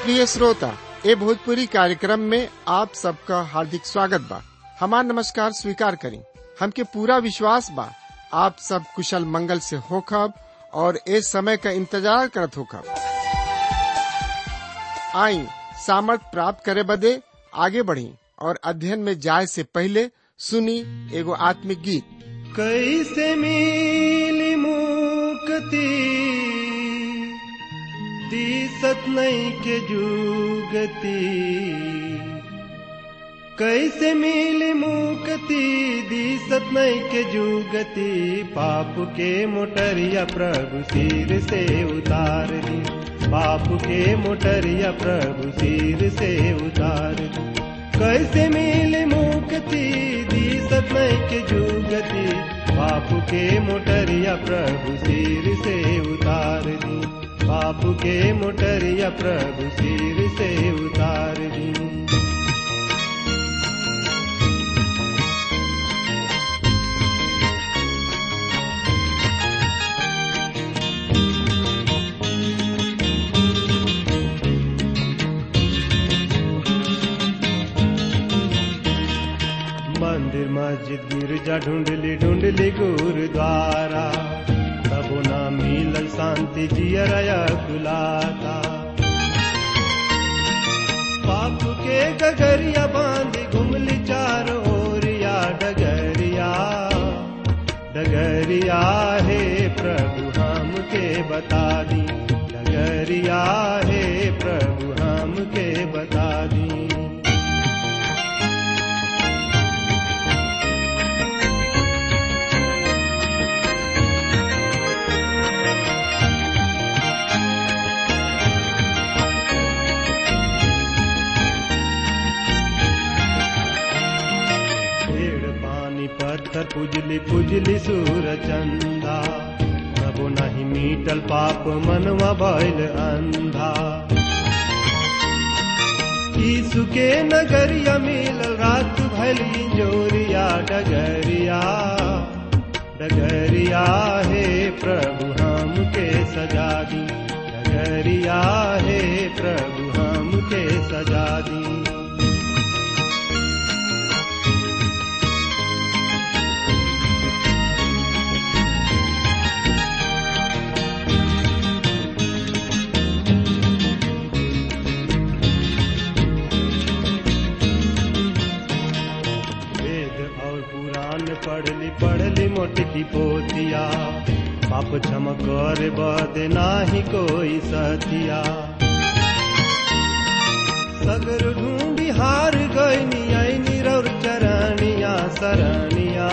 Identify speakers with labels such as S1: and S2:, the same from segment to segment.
S1: प्रिय श्रोता ए भोजपुरी कार्यक्रम में आप सबका हार्दिक स्वागत बा हमार नमस्कार स्वीकार करें हमके पूरा विश्वास बा आप सब कुशल मंगल से होखब और ए समय का इंतजार करत होखब आई सामर्थ प्राप्त करे बदे आगे बढ़ी और अध्ययन में जाए से पहले सुनी एगो आत्मिक गीत
S2: कैसे मिली मुक्ति दिसत नहीं के जुगती कैसे मिली मुक्ति दिसत नहीं के जुगती पाप के मोटरिया प्रभु सिर से उतार दी पाप के मोटरिया प्रभु सिर से उतार दी कैसे मिले मुक्ति दिसत नहीं के जुगति बापू के मोटरिया प्रभु सिर से उतार दी बापू के मोटरिया प्रभु सिर से उतार दी मंदिर मस्जिद गिरजा ढूंढली ढूंढली गुरुद्वारा तबो ना मिलल शांति जियरया कुलाता पाप के गगरिया बांधी घुमली चार ओरिया डगरिया डगरिया हे प्रभु हम के बता दी डगरिया हे प्रभु हम के बता दी पेड़ पानी पत्थर पुजली पुजली सूर चंदा तबो नहीं मीटल पाप मनवा भइल अंधा यीशु के नगरिया मिलल रात भइल इंजोरिया डगरिया डगरिया हे प्रभु हम के सजा दी डगरिया हे प्रभु हम के सजा दी वेद और पुराण पढ़ली पढ़ली मोटकी पोतिया पाप क्षम कर बद नाही कोई सतिया सगर ढूंढी हार गईनी आई रौर चरणिया शरणिया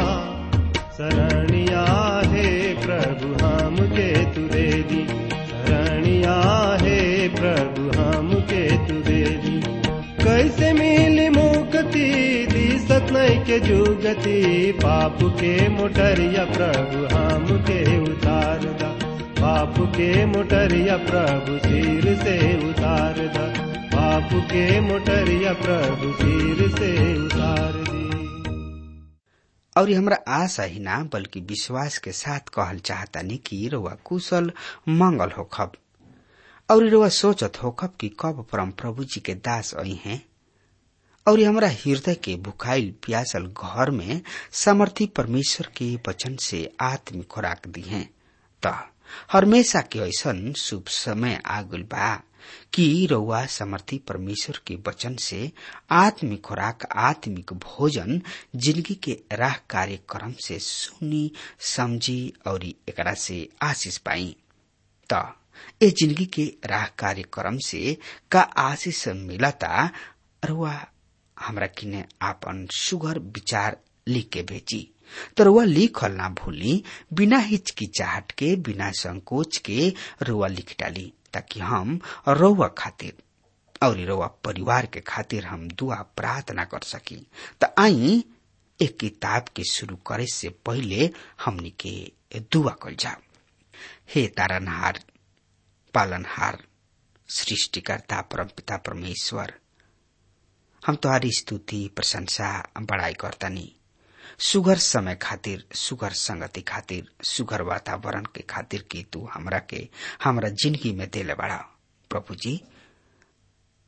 S2: शरणिया हे प्रभु हम के तुरे दी शरणिया हे प्रभु हम के तुरे दी कैसे मिली मुक्ति दिसत नहीं के जुगति पाप के मोटरिया प्रभु हम के उतार दा पाप के मोटरिया प्रभु सिर से उतार दा पाप के मोटरिया प्रभु सिर से उतार दी
S3: और ये हमरा आशा ही ना बल्कि विश्वास के साथ कहल चाहतानी कि रउआ कुशल मंगल होखब और रउआ सोचत होखब कि कब परम प्रभु जी के दास आई हैं और ये हमरा हृदय के भुखाइल प्यासल घर में समर्थी परमेश्वर के वचन से आत्मिक खुराक दी हैं त हमेशा के ऐसन शुभ समय आगुल बा कि रउआ समर्थी परमेश्वर के वचन से आत्मिक खुराक आत्मिक भोजन जिंदगी के राह कार्यक्रम से सुनी समझी और एकरा से आशीष पाई त ए जिंदगी के राह कार्यक्रम से का आशीष मिलता रुआ हमरा किने आपन सुगर विचार लिख के भेजी तो रुआ लिखल ना भूली बिना हिचकिचाहट के बिना संकोच के रुआ लिख डाली ताकि हम रउआ खातिर और रउआ परिवार के खातिर हम दुआ प्रार्थना कर सकी त आई एक किताब के शुरू करे से पहले हमनी के दुआ कल जाओ हे तारनहार पालनहार सृष्टिकर्ता परमपिता परमेश्वर हम तुम्हारी स्तुति प्रशंसा बड़ाई करतनी सुगर समय खातिर सुगर संगति खातिर सुगर वातावरण के खातिर कि तू हमरा के हमरा जिंदगी में देले बड़ा प्रभु जी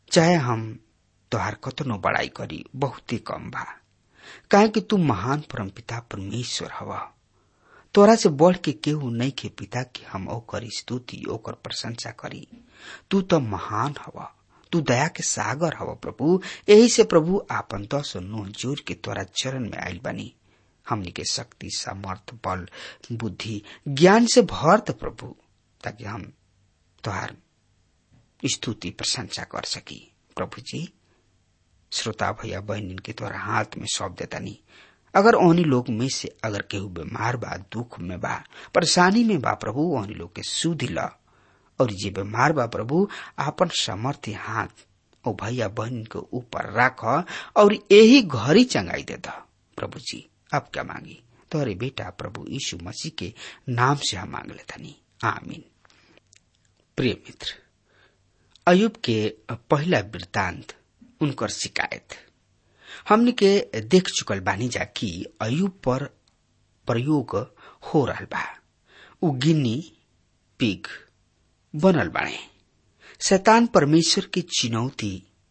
S3: चाहे हम तोहार कतनो बड़ाई करी बहुते कम बा काहे कि तू महान परम पिता परमेश्वर हवा तोरा से बढ़ के केहू नहीं के पिता कि हम ओकर स्तुति ओकर प्रशंसा करी तू तो महान हवा तू दया के सागर हवा प्रभु यही से प्रभु आपन दस नोह जोर के तोरा चरण में आयल बनी हमनी के शक्ति सामर्थ बल बुद्धि ज्ञान से भर द प्रभु ताकि हम तोहार स्तुति प्रशंसा कर सकी प्रभु जी श्रोता भैया बहन के तोरा हाथ में सौंप देता नहीं अगर ओहनी लोग में से अगर केहू बीमार बा दुख में बा परेशानी में बा प्रभु ओहनी लोग के सुधि ल और जे बीमार बा प्रभु आपन समर्थी हाथ ओ भैया बहन के ऊपर राख और यही घरी चंगाई दे द प्रभु जी अब क्या मांगी तोरे बेटा प्रभु यीशु मसीह के नाम से हम मांग लेतनी आमीन प्रिय मित्र अयुब के पहला वृत्तांत उनकर शिकायत हमने के देख चुकल बानी जा कि अयुब पर प्रयोग हो रहा बा उ गिन्नी पिग बनल बाणे शैतान परमेश्वर की चुनौती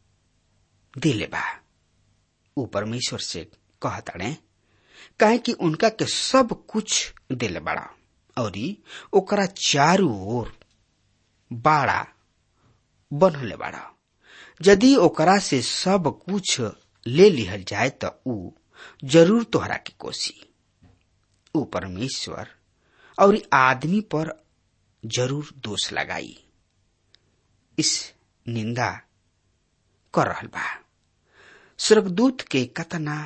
S3: दिले बा उ परमेश्वर से कहताड़े काहे कि उनका के सब कुछ दिले बड़ा और ओकरा चारू ओर बाड़ा बनले बाड़ा यदि ओकरा से सब कुछ ले लिहल जाए तो ऊ जरूर तोहरा के कोसी ऊ परमेश्वर और आदमी पर जरूर दोष लगाई इस निंदा कर रहल बा स्वर्गदूत के कतना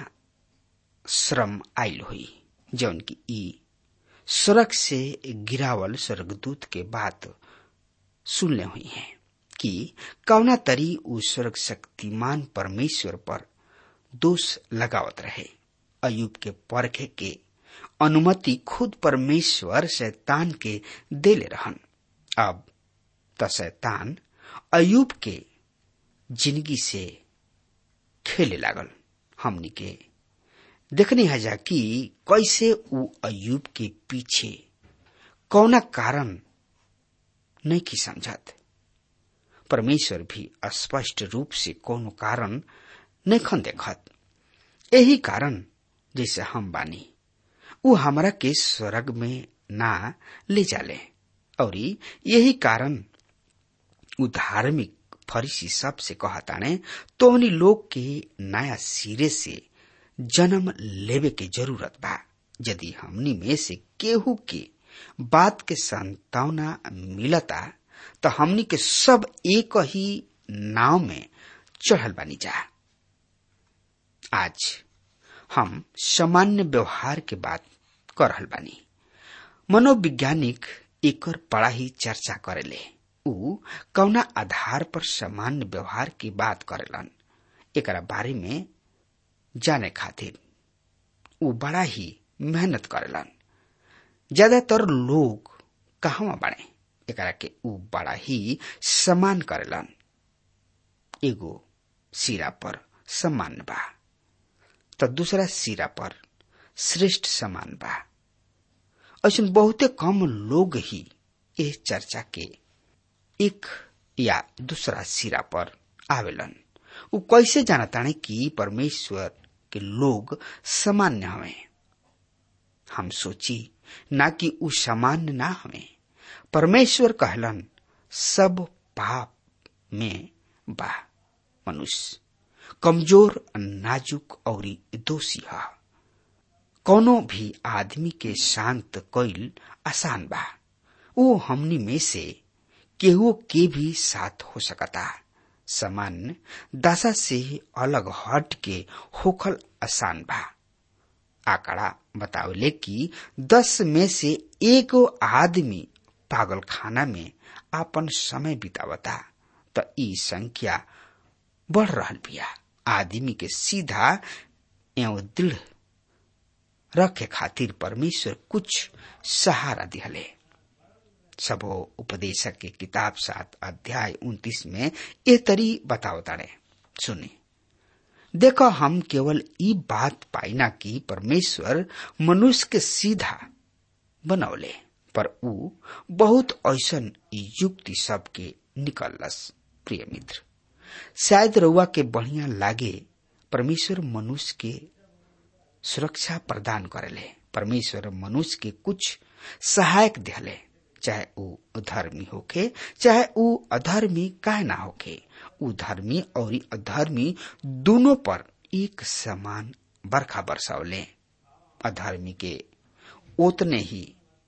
S3: श्रम आयल हुई जौन की ई स्वर्ग से गिरावल स्वर्गदूत के बात सुनले हुई है कि कौना तरी उ स्वर्ग शक्तिमान परमेश्वर पर दोष लगावत रहे अयुब के परखे के अनुमति खुद परमेश्वर शैतान के देले रहन अब त शैतान अयुब के जिंदगी से खेले लागल हमनी के देखने हजा कि कैसे उ अयुब के पीछे कौना कारण नहीं की समझत परमेश्वर भी स्पष्ट रूप से कोनो कारण नहीं देखत यही कारण जैसे हम बानी उ हमरा के स्वर्ग में ना ले जाले और यही कारण उ धार्मिक फरीसी सब से कहताने तोहनी लोग के नया सिरे से जन्म लेवे के जरूरत बा यदि हमनी में से केहू के बात के संतावना मिलता तो हमनी के सब एक ही नाव में चढ़ल बानी जा आज हम सामान्य व्यवहार के बात कर रहल बानी मनोवैज्ञानिक एकर बड़ा ही चर्चा करेले उ कौना आधार पर सामान्य व्यवहार की बात करेलन एकरा बारे में जाने खातिर उ बड़ा ही मेहनत करेलन ज्यादातर लोग कहवा बने एकरा के उ बड़ा ही सम्मान करेलन एगो सिरा पर सम्मान बा तो दूसरा सिरा पर श्रेष्ठ सम्मान बा ऐसा बहुते कम लोग ही इस चर्चा के एक या दूसरा सिरा पर आवेलन उ कैसे जानताने कि परमेश्वर के लोग सामान्य हवे हम सोची ना कि उ सामान्य ना हवे परमेश्वर कहलन सब पाप में बा मनुष्य कमजोर नाजुक और दोषी है कोनो भी आदमी के शांत कईल आसान बा वो हमनी में से केहू के भी साथ हो सकता सामान्य दशा से अलग हट के होखल आसान बा आंकड़ा बतावले कि दस में से एक आदमी पागल खाना में आपन समय बितावता तो ई संख्या बढ़ रहा बिया आदमी के सीधा एवं दृढ़ रखे खातिर परमेश्वर कुछ सहारा दिहले सबो उपदेशक के किताब सात अध्याय उन्तीस में ये तरी बताओ तारे सुने देखो हम केवल ई बात पाइना कि परमेश्वर मनुष्य के सीधा बनौले पर ऊ बहुत ऐसन युक्ति सबके निकलस प्रिय मित्र शायद रउआ के बढ़िया लागे परमेश्वर मनुष्य के सुरक्षा प्रदान करेले परमेश्वर मनुष्य के कुछ सहायक दिले चाहे ऊ धर्मी होके चाहे ऊ अधर्मी काहे ना होके ऊ धर्मी और अधर्मी दोनों पर एक समान बरखा बरसावले अधर्मी के उतने ही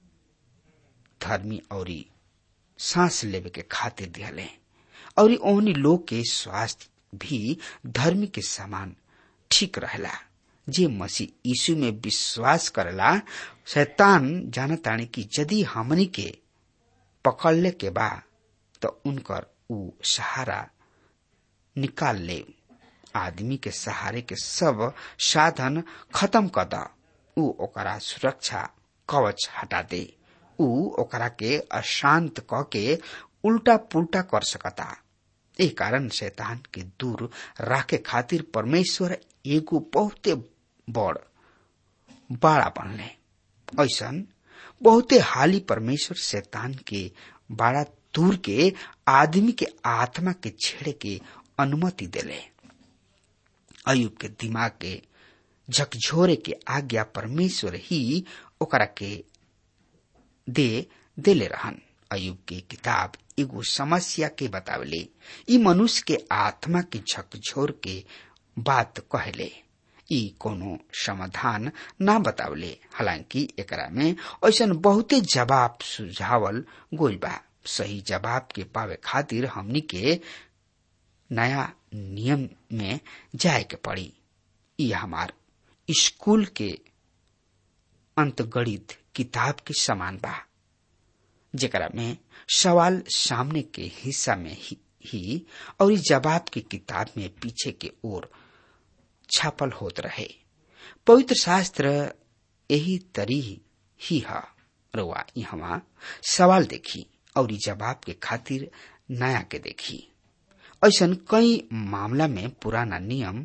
S3: धर्मी और सांस लेवे के खातिर दिहले और ओहनी लोग के स्वास्थ्य भी धर्मी के समान ठीक रहेला जे मसीह यीशु में विश्वास करेला शैतान जानतानी कि यदि हमनी के पकड़ले के बा तो उनकर ऊ सहारा निकाल ले आदमी के सहारे के सब साधन खत्म कर द ऊ ओकरा सुरक्षा कवच हटा दे ऊ ओकरा के अशांत क के उल्टा पुल्टा कर सकता ए कारण शैतान के दूर राखे खातिर परमेश्वर एगो बहुते बड़ बाड़ा बनले ऐसन बहुते हाली परमेश्वर शैतान के बाड़ा दूर के आदमी के आत्मा के छेड़े के अनुमति देले अयुब के दिमाग के झकझोरे के आज्ञा परमेश्वर ही ओकरा के दे देले रहन अयुब के किताब एगो समस्या के बतावले ई मनुष्य के आत्मा के झकझोर के बात कहले ई कोनो समाधान ना बतावले हालांकि एकरा में ऐसन बहुते जवाब सुझावल गोल बा सही जवाब के पावे खातिर हमनी के नया नियम में जाए के पड़ी ई हमार स्कूल के अंतगणित किताब के समान बा जेकरा में सवाल सामने के हिस्सा में ही, ही और जवाब के किताब में पीछे के ओर छापल होत रहे पवित्र शास्त्र यही तरी ही है रुआ यहाँ सवाल देखी और जवाब के खातिर नया के देखी ऐसन कई मामला में पुराना नियम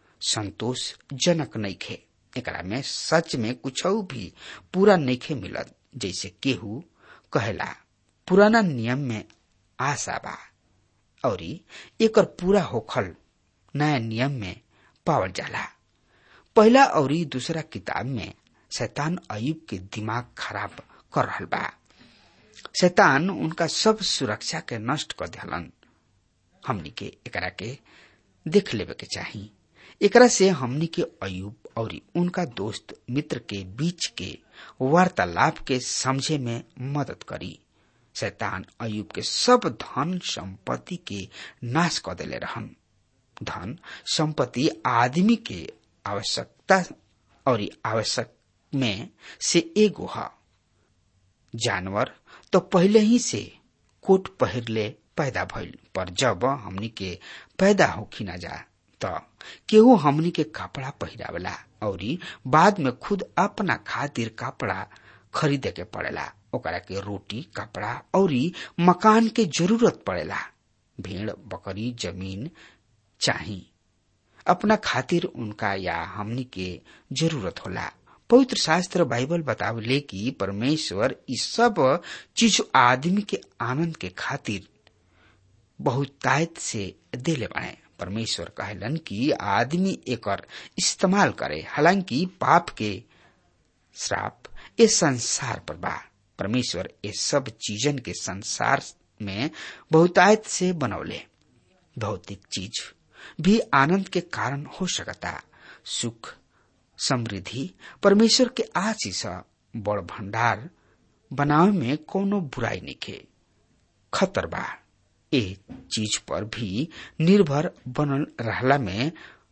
S3: संतोषजनक नइखे एकरा में सच में कुछ भी पूरा नइखे मिलत जैसे केहू कहेला पुराना नियम में आशा बा और एकर पूरा होखल नया नियम में पावल जाला पहला और दूसरा किताब में शैतान अयुब के दिमाग खराब कर रहल बा शैतान उनका सब सुरक्षा के नष्ट कर दिलन हमनी के एकरा के देख लेवे के चाही एकरा से हमनी के अयुब और उनका दोस्त मित्र के बीच के वार्तालाप के समझे में मदद करी शैतान अयुब के सब धन संपत्ति के नाश कर देले रहन धन संपत्ति आदमी के आवश्यकता और आवश्यक में से एगो है जानवर तो पहले ही से कोट पहिरले पैदा भइल पर जब हमनी के पैदा होखी ना जा त केहू हमनी के कपड़ा पहिरावेला और बाद में खुद अपना खातिर कपड़ा खरीदे के पड़ेला ओकरा के रोटी कपड़ा और मकान के जरूरत पड़ेला भेड़ बकरी जमीन चाही अपना खातिर उनका या हमनी के जरूरत होला पवित्र शास्त्र बाइबल बतावले कि परमेश्वर इस सब चीज आदमी के आनंद के खातिर बहुतायत से देले बाड़े परमेश्वर कहलन कि आदमी एकर इस्तेमाल करे हालांकि पाप के श्राप ये संसार पर बा परमेश्वर ये सब चीजन के संसार में बहुतायत से बनौले भौतिक चीज भी आनंद के कारण हो सकता सुख समृद्धि परमेश्वर के आशीष बड़ भंडार बनावे में कोनो बुराई निके खतर बा ए चीज पर भी निर्भर बनल रहला में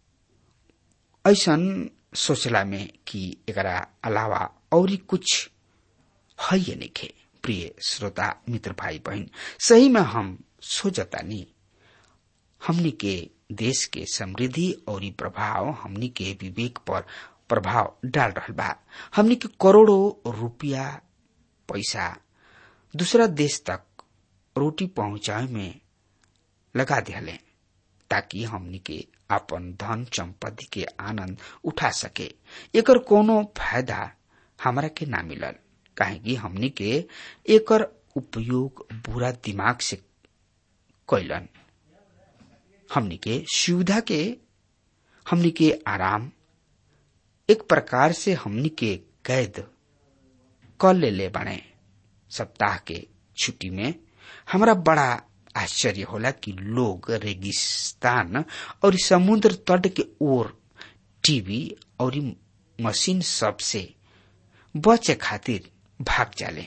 S3: ऐसन सोचला में कि एकरा अलावा और कुछ है ये निखे प्रिय श्रोता मित्र भाई बहन सही में हम सोचतानी हमनी के देश के समृद्धि और प्रभाव हमनी के विवेक पर प्रभाव डाल रहा बा हमनी के करोड़ों रुपया पैसा दूसरा देश तक रोटी पहुंचाए में लगा दिले ताकि हमनी के अपन धन संपत्ति के आनंद उठा सके एकर कोनो फायदा हमरा के ना मिलल काहे कि हमनी के एकर उपयोग बुरा दिमाग से कैलन हमनी के सुविधा के हमनी के आराम एक प्रकार से हमनी के कैद कर ले ले बने सप्ताह के छुट्टी में हमरा बड़ा आश्चर्य होला कि लोग रेगिस्तान और समुद्र तट के ओर टीवी और मशीन सब से बचे खातिर भाग जाले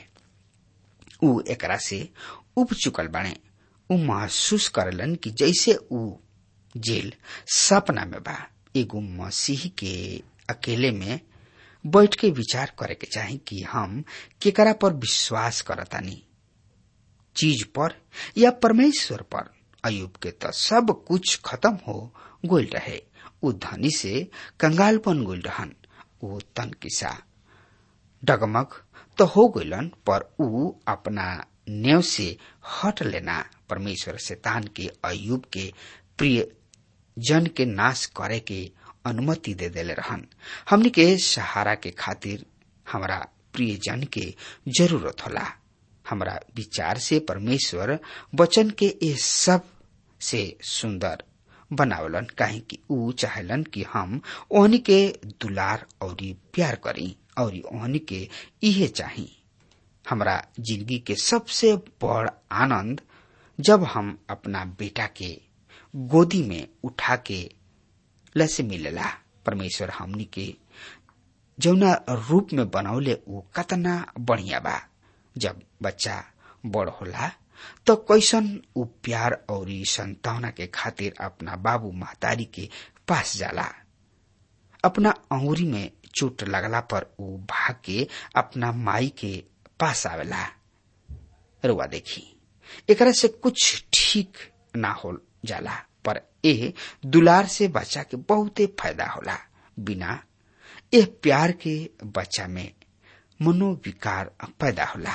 S3: उ एकरा से उब चुकल बने उ महसूस करलन कि जैसे उ जेल सपना में बा एगो मसीह के अकेले में बैठ के विचार करे के चाही कि हम केकरा पर विश्वास करतानी चीज पर या परमेश्वर पर अयुब के तो सब कुछ खत्म हो गोल रहे उ धनी से कंगाल बन गोल रहन उ तन किसा डगमग तो हो गइलन पर उ अपना नेव से हट लेना परमेश्वर शैतान के अयुब के प्रिय जन के नाश करे के अनुमति दे देले रहन हमनी के सहारा के खातिर हमारा प्रिय जन के जरूरत होला हमरा विचार से परमेश्वर वचन के ये सब से सुंदर बनावलन काहे कि ऊ चाहलन कि हम ओहनी के दुलार और प्यार करी और ओहनी के इहे चाही हमरा जिंदगी के सबसे बड़ आनंद जब हम अपना बेटा के गोदी में उठा के लसे मिलेला परमेश्वर हमनी के जौना रूप में बनौले वो कतना बढ़िया बा जब बच्चा बड़ होला तो कैसन उ प्यार और संतावना के खातिर अपना बाबू महतारी के पास जाला अपना अंगुरी में चोट लगला पर उ भाग के अपना माई के पास आवेला रुआ देखी एकरा से कुछ ठीक ना हो जाला पर ए दुलार से बच्चा के बहुते फायदा होला बिना ए प्यार के बच्चा में मनोविकार पैदा होला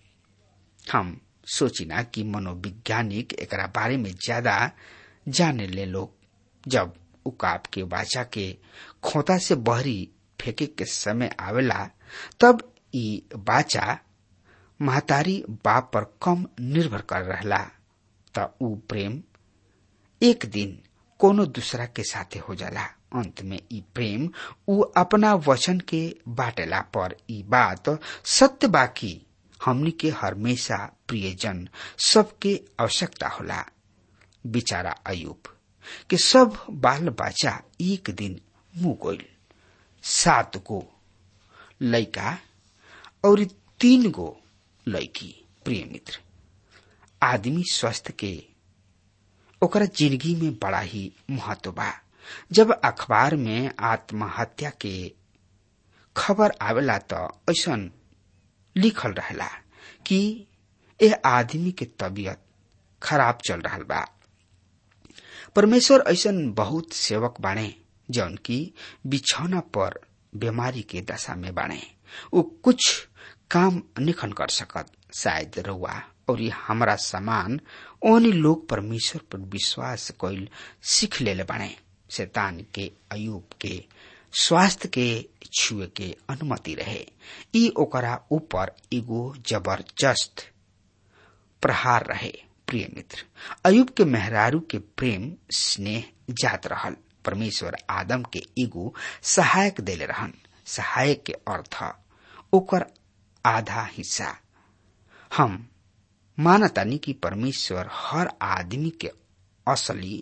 S3: हम सोचिना कि मनोवैज्ञानिक एकरा बारे में ज्यादा जाने ले लोग जब उकाब के बाचा के खोता से बहरी फेंके के समय आवेला तब ई बाचा महतारी बाप पर कम निर्भर कर रहला त ऊ प्रेम एक दिन कोनो दूसरा के साथे हो जाला अंत में ई प्रेम ऊ अपना वचन के बाटेला पर ई बात सत्य बाकी हमनी के हमेशा प्रियजन सबके आवश्यकता होला बिचारा अयुब के सब बाल बच्चा एक दिन मुंह गोइल सात गो लैका और तीन गो लैकी प्रिय मित्र आदमी स्वस्थ के ओकरा जिंदगी में बड़ा ही महत्व बा जब अखबार में आत्महत्या के खबर आवेला तो ऐसा लिखल रहेला कि ए आदमी के तबीयत खराब चल रहा बा परमेश्वर ऐसा बहुत सेवक बाणे जौन की बिछौना पर बीमारी के दशा में बाणे वो कुछ काम निखन कर सकत शायद रउआ और ये हमारा समान ओनी लोग परमेश्वर पर विश्वास कइल सीख ले बाणे शैतान के अयुब के स्वास्थ्य के छुए के अनुमति रहे ई ओकरा ऊपर एगो जबरदस्त प्रहार रहे प्रिय मित्र अयुब के मेहरारू के प्रेम स्नेह जात रहल परमेश्वर आदम के एगो सहायक देले रहन सहायक के अर्थ ओकर आधा हिस्सा हम मानतानी कि परमेश्वर हर आदमी के असली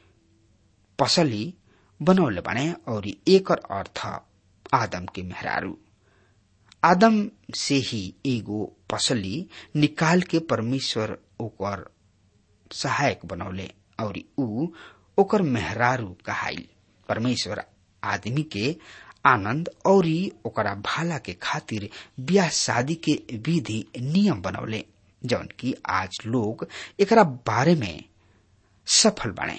S3: पसली बनौले बने और एकर अर्थ आदम के मेहरारू आदम से ही एगो पसली निकाल के परमेश्वर ओकर सहायक बनौले और ऊ ओकर मेहरारू कहाइल परमेश्वर आदमी के आनंद और ओकरा भाला के खातिर ब्याह शादी के विधि नियम बनौले जौन की आज लोग एकरा बारे में सफल बने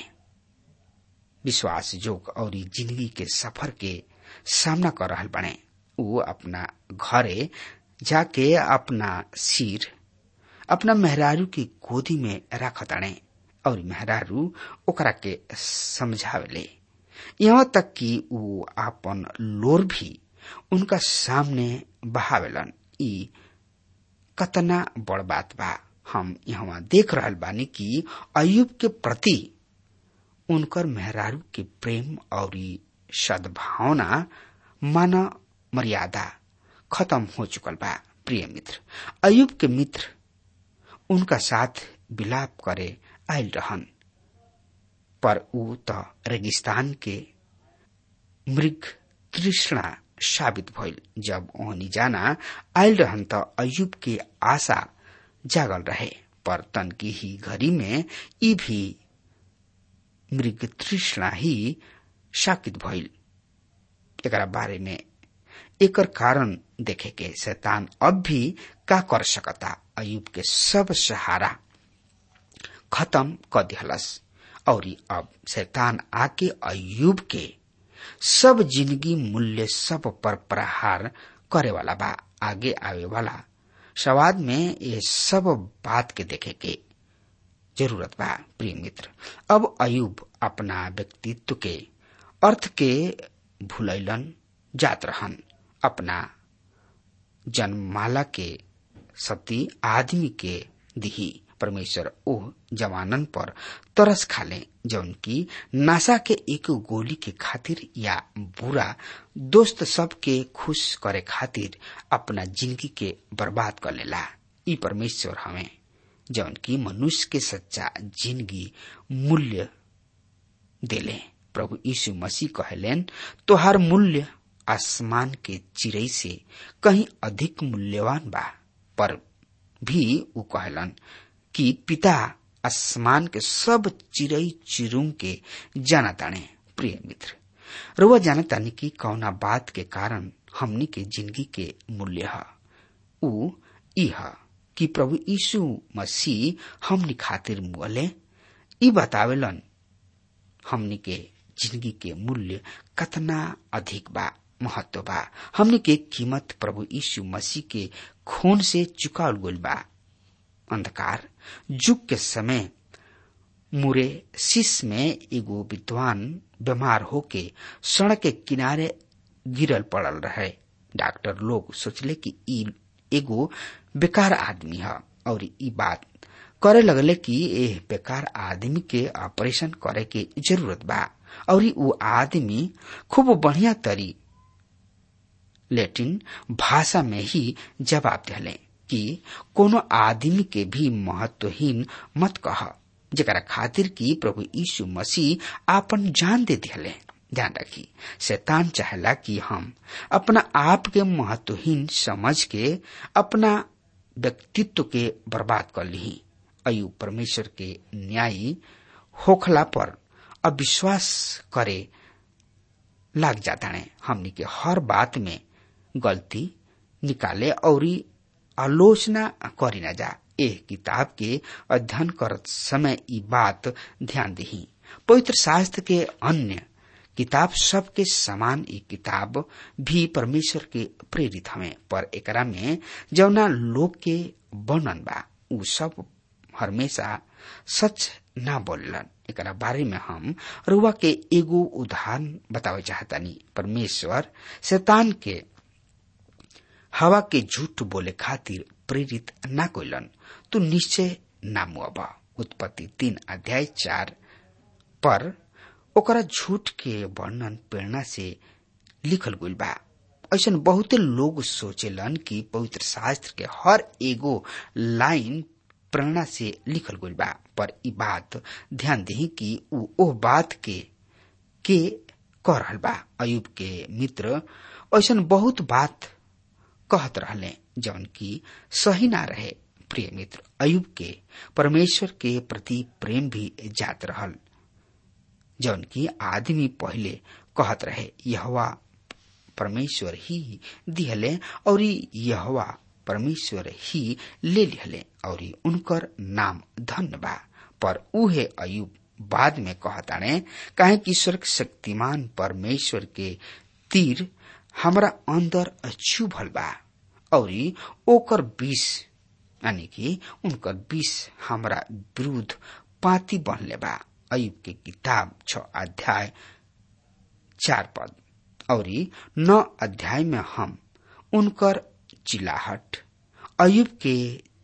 S3: विश्वास जोग और जिंदगी के सफर के सामना कर रहा बने वो अपना घरे जाके अपना सिर अपना मेहरारू की गोदी में रखताणे और मेहरारू ओकरा के समझावेले यहाँ तक कि वो अपन लोर भी उनका सामने बहावेलन ई कतना बड़ बात बा हम यहाँ देख रहल बानी कि अयुब के प्रति उनकर मेहरारू के प्रेम और सद्भावना मान मर्यादा खत्म हो चुकल बा प्रिय मित्र अयुब के मित्र उनका साथ विलाप करे आयल रहन पर ऊ त रेगिस्तान के मृग तृष्णा साबित भइल जब ओहनी जाना आयल रहन त अयुब के आशा जागल रहे पर तन की ही घड़ी में ई भी मृग तृष्णा ही साकित भइल एकरा बारे में एकर कारण देखे के शैतान अब भी का कर सकता अयुब के सब सहारा खत्म क दिहलस और अब शैतान आके अयुब के सब जिंदगी मूल्य सब पर प्रहार करे वाला बा आगे आवे वाला सवाद में ये सब बात के देखे के जरूरत बा प्रिय मित्र अब अयुब अपना व्यक्तित्व के अर्थ के भूलैलन जात रहन अपना जन्माला के सती आदमी के दिही परमेश्वर ओह जवानन पर तरस खाले जौन की नासा के एक गोली के खातिर या बुरा दोस्त सब के खुश करे खातिर अपना जिंदगी के बर्बाद कर लेला ई परमेश्वर हमें जौन की मनुष्य के सच्चा जिंदगी मूल्य देले प्रभु यीशु मसीह कहलेन तोहार मूल्य आसमान के चिड़ई से कहीं अधिक मूल्यवान बा पर भी ऊ कहलन कि पिता आसमान के सब चिड़ई चिरुंग के जाना ताने प्रिय मित्र रुआ जाना तानी कि कौना बात के कारण हमनी के जिंदगी के मूल्य है ऊ इह कि प्रभु यीशु मसीह हमनी खातिर मुअले ई बतावेलन हमनी के जिंदगी के मूल्य कतना अधिक बा महत्व बा हमनी के कीमत प्रभु यीशु मसीह के खून से चुकाल गइल बा अंधकार युग के समय मुरे शीश में एगो विद्वान बीमार होके सड़क के किनारे गिरल पड़ल रहे डॉक्टर लोग सोचले कि ई एगो बेकार आदमी है और ई बात करे लगले कि एह बेकार आदमी के ऑपरेशन करे के जरूरत बा और वो आदमी खूब बढ़िया तरी लेटिन भाषा में ही जवाब दिले कि कोनो आदमी के भी महत्वहीन मत कह जरा खातिर कि प्रभु यीशु मसीह आपन जान दे दिले ध्यान रखी शैतान चाहला कि हम अपना आप के महत्वहीन समझ के अपना व्यक्तित्व के बर्बाद कर ली अयु परमेश्वर के न्यायी होखला पर अविश्वास करे लाग जाता है हमनी के हर बात में गलती निकाले और आलोचना करी न जा एह किताब के अध्ययन करत समय ई बात ध्यान दही पवित्र शास्त्र के अन्य किताब सब के समान ई किताब भी परमेश्वर के प्रेरित हमें पर एकरा में जौना लोग के वर्णन बा उ सब हमेशा सच ना बोलन एकरा बारे में हम रुआ के एगो उदाहरण बतावे चाहतानी परमेश्वर शैतान के हवा के झूठ बोले खातिर प्रेरित ना कोइलन तू निश्चय ना मुआबा उत्पत्ति तीन अध्याय चार पर ओकरा झूठ के वर्णन प्रेरणा से लिखल गइल बा ऐसा बहुते लोग सोचेलन कि पवित्र शास्त्र के हर एगो लाइन प्रेरणा से लिखल गइल बा पर ई बात ध्यान दही कि उ ओह बात के के कह रहल बा अयुब के मित्र ऐसा बहुत बात कहत रहले जौन की सही ना रहे प्रिय मित्र अयुब के परमेश्वर के प्रति प्रेम भी जात रहल जौन की आदमी पहले कहत रहे यहवा परमेश्वर ही दिहले और यहवा परमेश्वर ही ले लिहले और उनकर नाम धन्य बा पर उहे अयुब बाद में कहताने काहे कि स्वर्ग शक्तिमान परमेश्वर के तीर हमरा अंदर छुभल बा और ओकर विष यानी कि उनकर विष हमरा विरुद्ध पाती बनले बा अयुब के किताब छ अध्याय चार पद और नौ अध्याय में हम उनकर चिल्लाहट अयुब के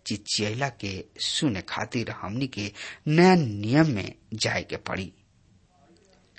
S3: चिचियला के सुने खातिर हमनी के नया नियम में जाए के पड़ी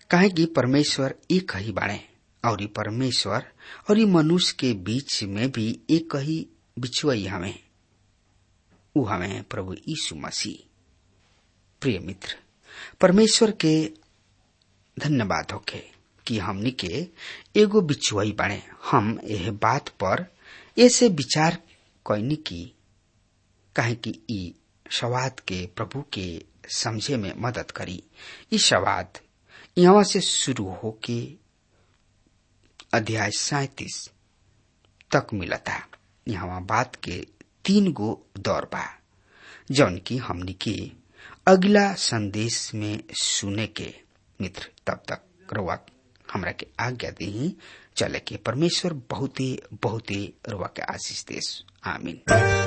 S3: काहे कि परमेश्वर एक ही बाणे और परमेश्वर और मनुष्य के बीच में भी एक ही बिछुआई हमें उ हमें प्रभु यीशु मसीह प्रिय मित्र परमेश्वर के धन्यवाद होके कि हमनी के एगो बिछुआई बाणे हम यह बात पर ऐसे विचार कैनी की काहे कि ई सवाद के प्रभु के समझे में मदद करी ई सवाद यहाँ से शुरू होके अध्याय सैतीस तक मिलता यहाँ बात के तीन गो दौर बा जौन की हमनी के अगला संदेश में सुने के मित्र तब तक रुआ हमरा के आज्ञा दी चले के परमेश्वर बहुते बहुते रुआ के आशीष देश आमीन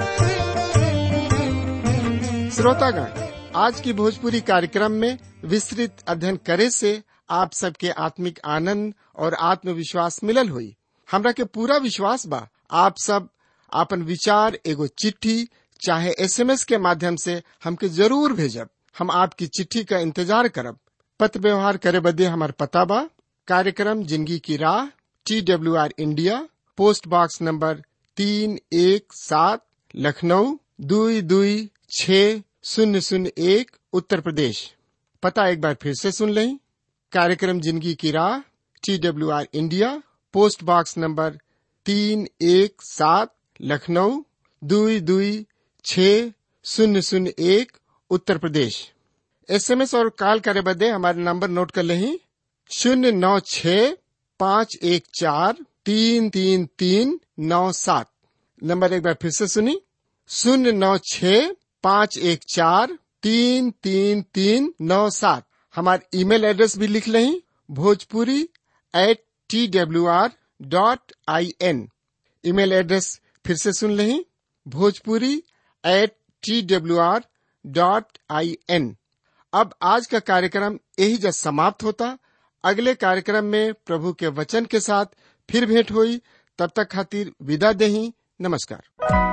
S1: श्रोतागण आज की भोजपुरी कार्यक्रम में विस्तृत अध्ययन करे से आप सबके आत्मिक आनंद और आत्मविश्वास मिलल हुई हमरा के पूरा विश्वास बा आप सब आपन विचार एगो चिट्ठी चाहे एसएमएस के माध्यम से हमके जरूर भेजब हम आपकी चिट्ठी का इंतजार करब पत्र व्यवहार करे बदे हमार पता बा कार्यक्रम Zindagi Ki Raah T W R India post box number तीन एक सात लखनऊ दुई दुई छ शून्य शून्य एक उत्तर प्रदेश पता एक बार फिर से सुन लें कार्यक्रम Zindagi Ki Raah T W R India post box number तीन एक सात लखनऊ दुई दुई छ शून्य शून्य एक उत्तर प्रदेश एसएमएस और कॉल करे बदे हमारे नंबर नोट कर लें शून्य नौ छ पाँच एक चार तीन तीन तीन नौ सात नंबर एक बार फिर से सुनी शून्य नौ छ पाँच एक चार तीन तीन तीन नौ सात हमारे ईमेल एड्रेस भी लिख लें Bhojpuri at T W R dot I N email address फिर से सुन लें Bhojpuri at T W R dot I N अब आज का कार्यक्रम यही जब समाप्त होता अगले कार्यक्रम में प्रभु के वचन के साथ फिर भेंट हुई तब तक खातिर विदा दही नमस्कार